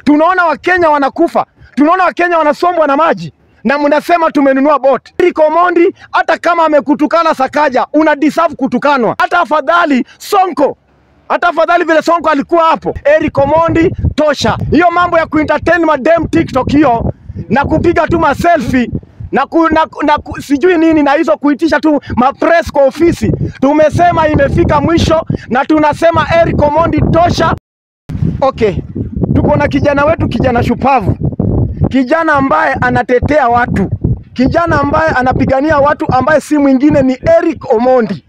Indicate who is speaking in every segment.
Speaker 1: Tunaona Wakenya wanakufa, tunaona Wakenya wanasombwa na maji na mnasema tumenunua bot. Eric Omondi hata kama amekutukana Sakaja, una deserve kutukanwa. Hata afadhali Sonko, hata afadhali vile Sonko alikuwa hapo. Eric Omondi tosha. Hiyo mambo ya kuentertain madem TikTok hiyo na kupiga tu maselfie na, ku, na, na ku, sijui nini na hizo kuitisha tu mapress kwa ofisi, tumesema imefika mwisho na tunasema Eric Omondi tosha. Okay, tuko na kijana wetu, kijana shupavu, kijana ambaye anatetea watu, kijana ambaye anapigania watu, ambaye si mwingine ni Eric Omondi.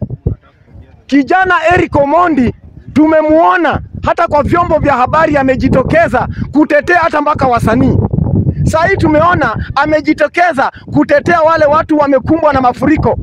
Speaker 1: Kijana Eric Omondi tumemuona hata kwa vyombo vya habari amejitokeza kutetea hata mpaka wasanii. Saa hii tumeona amejitokeza kutetea wale watu wamekumbwa na mafuriko,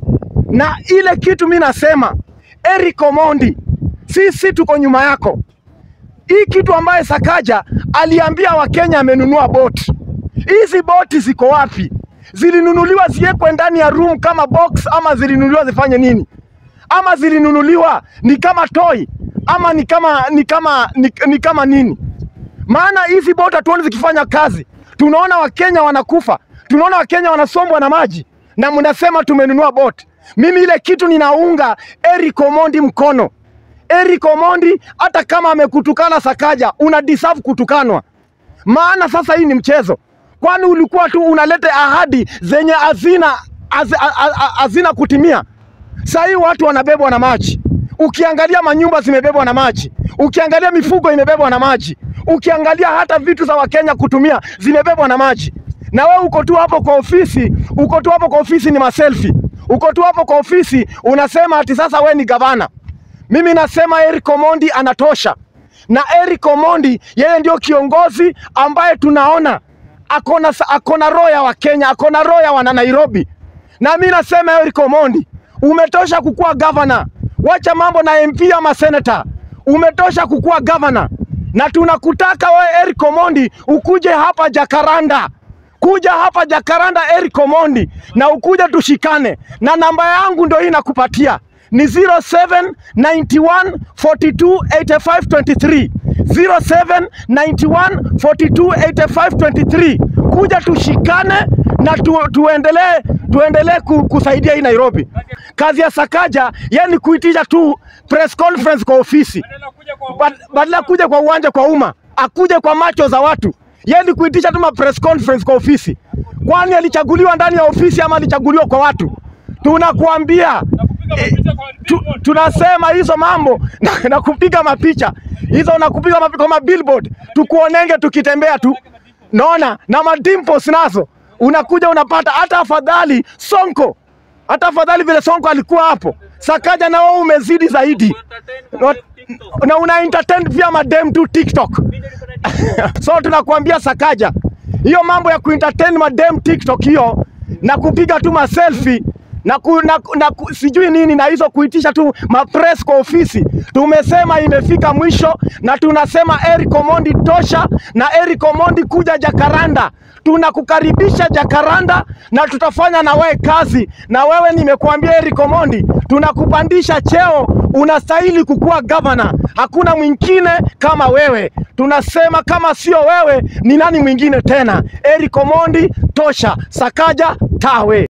Speaker 1: na ile kitu mi nasema Eric Omondi, sisi tuko nyuma yako. Hii kitu ambaye Sakaja aliambia Wakenya amenunua boti, hizi boti ziko wapi? Zilinunuliwa ziwekwe ndani ya room kama box, ama zilinunuliwa zifanye nini? Ama zilinunuliwa ni kama toy, ama ni kama ni kama ni, ni kama nini? Maana hizi boti hatuoni zikifanya kazi. Tunaona Wakenya wanakufa, tunaona Wakenya wanasombwa na maji, na mnasema tumenunua boti. Mimi ile kitu ninaunga Eric Omondi mkono. Eric Omondi hata kama amekutukana Sakaja, una deserve kutukanwa, maana sasa hii ni mchezo. Kwani ulikuwa tu unaleta ahadi zenye hazina haz- ha- ha- hazina kutimia. Sasa hii watu wanabebwa na maji. Ukiangalia manyumba zimebebwa na maji, ukiangalia mifugo imebebwa na maji, ukiangalia hata vitu za Wakenya kutumia zimebebwa na maji, na wewe uko tu hapo kwa ofisi, uko tu hapo kwa ofisi ni maselfi, uko tu hapo kwa ofisi unasema ati sasa we ni gavana. Mimi nasema Eric Omondi anatosha, na Eric Omondi yeye ndio kiongozi ambaye tunaona akona, akona roho ya Wakenya, akona roho ya wana Nairobi, na mimi nasema Eric Omondi umetosha kukuwa gavana. Wacha mambo na MP ama senator, umetosha kukuwa gavana, na tunakutaka wewe Eric Omondi ukuje hapa Jakaranda kuja hapa Jakaranda Eric Omondi na ukuja tushikane, na namba yangu ndio hii nakupatia ni 0791 42 85 23 0791 42 85 23. Kuja tushikane na tu, tuendelee tuendelee ku, kusaidia hii Nairobi. Kazi ya Sakaja yani kuitisha tu press conference kwa ofisi Bad- badala ya kuja kwa uwanja kwa umma, akuje kwa macho za watu, yani kuitisha tu ma press conference kwa ofisi. Kwani alichaguliwa ndani ya ofisi ama alichaguliwa kwa watu? Tunakuambia eh, tu, tunasema hizo mambo na, na kupiga mapicha hizo na kupiga mapicha kwa mabillboard, tukuonenge tukitembea tu, naona na madimples nazo unakuja unapata. Hata afadhali Sonko, hata afadhali vile Sonko alikuwa hapo, Sakaja na wewe umezidi zaidi na, na una entertain pia madem tu TikTok. so tunakuambia Sakaja, hiyo mambo ya kuentertain madem TikTok hiyo na kupiga tu maselfie na, ku, na, na ku, sijui nini na hizo kuitisha tu mapress kwa ofisi, tumesema imefika mwisho, na tunasema Eric Omondi tosha, na Eric Omondi kuja Jakaranda, tunakukaribisha Jakaranda na tutafanya na wewe kazi. Na wewe nimekuambia Eric Omondi, tunakupandisha cheo, unastahili kukuwa gavana. Hakuna mwingine kama wewe. Tunasema kama sio wewe, ni nani mwingine tena? Eric Omondi tosha, Sakaja tawe.